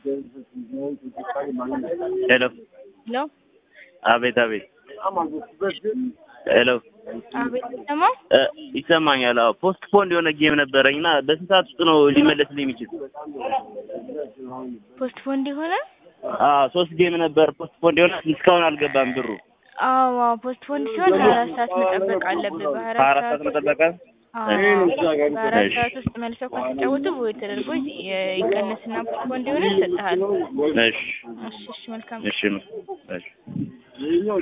ሄሎ ሄሎ አቤት አቤት ሄሎ አቤት ሰማ እ ይሰማኛል። አዎ ፖስት ፖንድ የሆነ ጌም ነበረኝ እና በስንት ሰዓት ውስጥ ነው ሊመለስልኝ የሚችል? ፖስት ፖንድ የሆነ አዎ ሶስት ጌም ነበር ፖስት ፖንድ የሆነ እስካሁን አልገባም ብሩ። አዎ አዎ ፖስት ፖንድ ሲሆን ሀያ አራት ሰዓት መጠበቅ አለብህ። በሀያ ሀያ አራት አራት ሰዓት ሰዓት ውስጥ መጠበቅ አዎ በሀያ አራት እሺ። ሰዓት ውስጥ መልሰው ካልተጫወቱ ወይ ተደርጎ ይ- ይቀነስና ፖስት ፖንድ የሆነ ይሰጥሃል። እሺ እሺ እሺ መልካም እሺ ነው እሺ